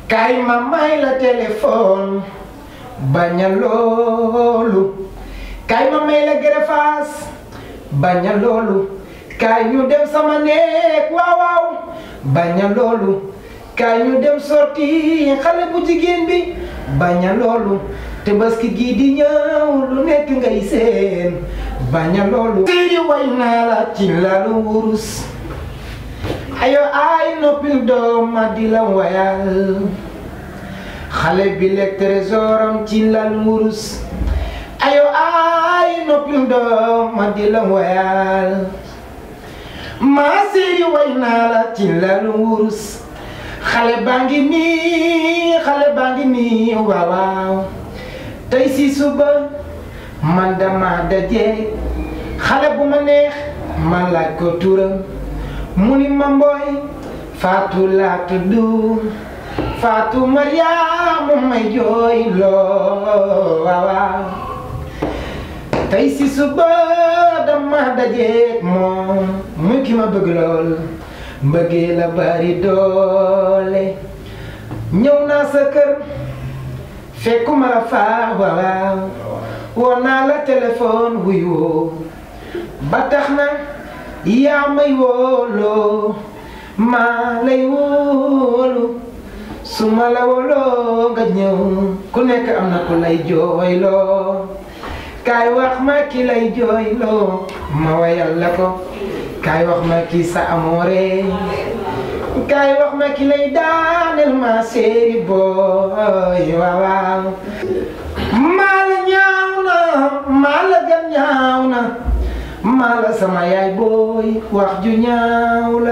kaay ma may la téléphone baña loolu kaay ma may la gerefaas baña loolu kaay ñu dem sama néeg waaw waaw baña loolu kaay ñu dem sorti xale bu jigéen bi baña loolu te baski gii di ñëw lu nekk ngay seen baña loolu siri way naa la ci lalu wurus ayo ay noppil doom ma di la wayal xale bi lekk trésoram ci lalu wurus ayo ay noppil doom ma di la wayal maa siri way naa la ci lalu wurus xale baa ngi nii xale baa ngi nii waaw waaw tey si suba man dama daje xale bu ma neex ma laaj ko turam mu ni ma mbooy Faatu laa tudd Faatu Mariama may jooy loo waaw waaw tey si suba dama daje moom muy ki ma bëgg lool mbëggee la bari doole ñëw naa sa kër fekkuma la faa waaw woo naa la téléphone wuy woo ba tax na yaa may wooloo maa lay wóolu su ma la wooloo nga ñëw ku nekk am na ku lay jooyloo kaay wax ma ki lay jooyloo ma wayal la ko kaay wax ma ki sa amoore kaay wax ma ki lay daaneel ma séeri booy waaw waaw maa la ñaaw na maa la gën ñaaw na maa la sama yaay booy wax ju ñaaw la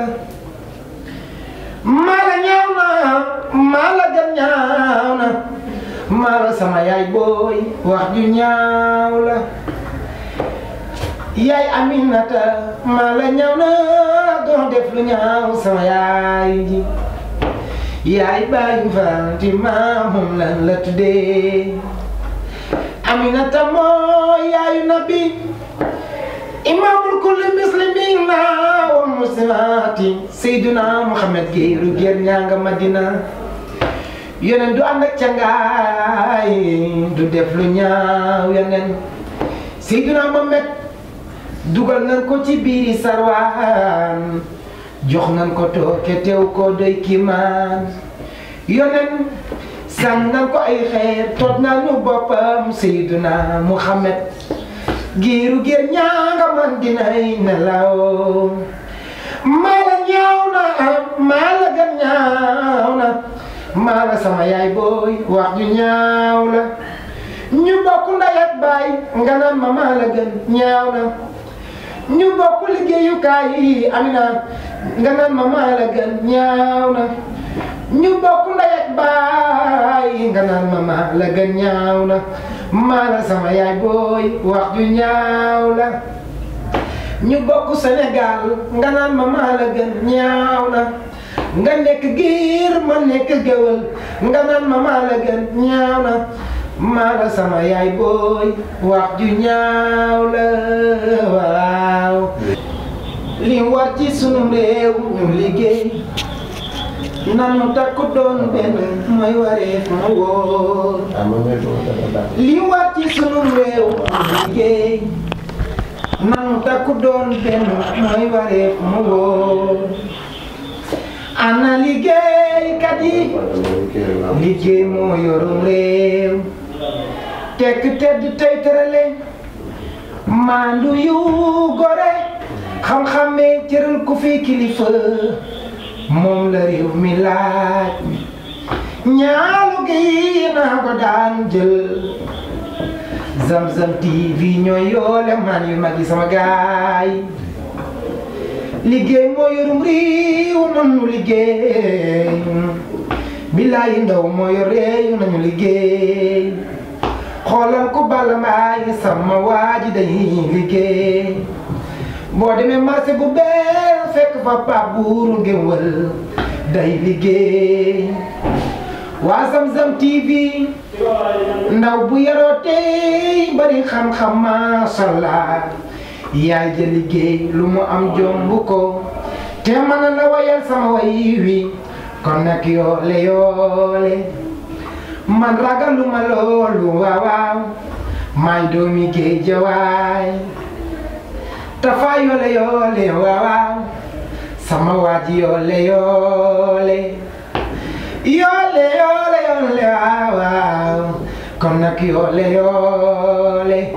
maa la ñaaw na maa la gën ñaaw na maa la sama yaay booy wax ju ñaaw la yaay Aminata maa la ñaaw na doo def lu ñaaw sama yaay ji yaay bàyyi Fatima moom lan la tuddee Aminata moo yaayu nabi imaamul kulli muslimina wa muslimaati Seyduna Muhammad géeru géer ñaa nga Madina yoneen du ànd ak cangaay du def lu ñaaw yoneen Seyduna Muhammad dugal nañ ko ci biiri sarwaan jox nañ ko tooke teew ko doy kiimaan yoneen sànn nañ ko ay xeer toog nañu boppam Seyduna Muhammad giiru géer ñaanga man dinay nelaw maa la ñaaw na maa la gën ñaaw na maa la sama yaay booy wax ju ñaaw la ñu bokk ndey ak baay nga naan ma maa la gën ñaaw na ñu bokk liggéeyukaay yi Amina nga naan ma maa la gën ñaaw na ñu bokk ndey ak baay nga naan ma maa la gën ñaaw na maa la sama yaay booy wax ju ñaaw la ñu bokk Sénégal nga naan ma maa la gën ñaaw na nga nekk giir ma nekk géwël nga naan ma maa la gën ñaaw na maa la sama yaay booy wax ju ñaaw la waaw li war ci sunu réew ñu liggéey nanu takku doon benn mooy wareef mu wóor li war ci sunu réew ñu liggéey nanu takku doon benn mooy wareef mu wóor ana liggéeykat yi liggéey moo yorum réew tekk tedd tey tërale maandu yu gore xam-xamee cëral ku fi kilifa moom la réew mi laaj ñaalu gi naa ko daan jël Zamzam TV ñooy yoole man yu mag yi sama gaay liggéey moo yorum réew nanu liggéey billaahi ndaw moo yor réew nañu liggéey xoolal ku bala mbaay sama waaji dañuy liggéey boo demee marché bu bees fekk fa pap buuru ngéwël day liggéey waa Zamzam TV ndaw bu yaroo tey bari xam-xam mashallah yaay ja liggéey lu mu am jomb ko te mën na la wayal sama way wi kon nag yoole yoole man ragaluma loolu waaw waaw maay doomi géejawaay tafa yoole yoole waaw waaw sama waaji yoole yoole yoole yoole yoole waaw waaw kon nag yoole yoole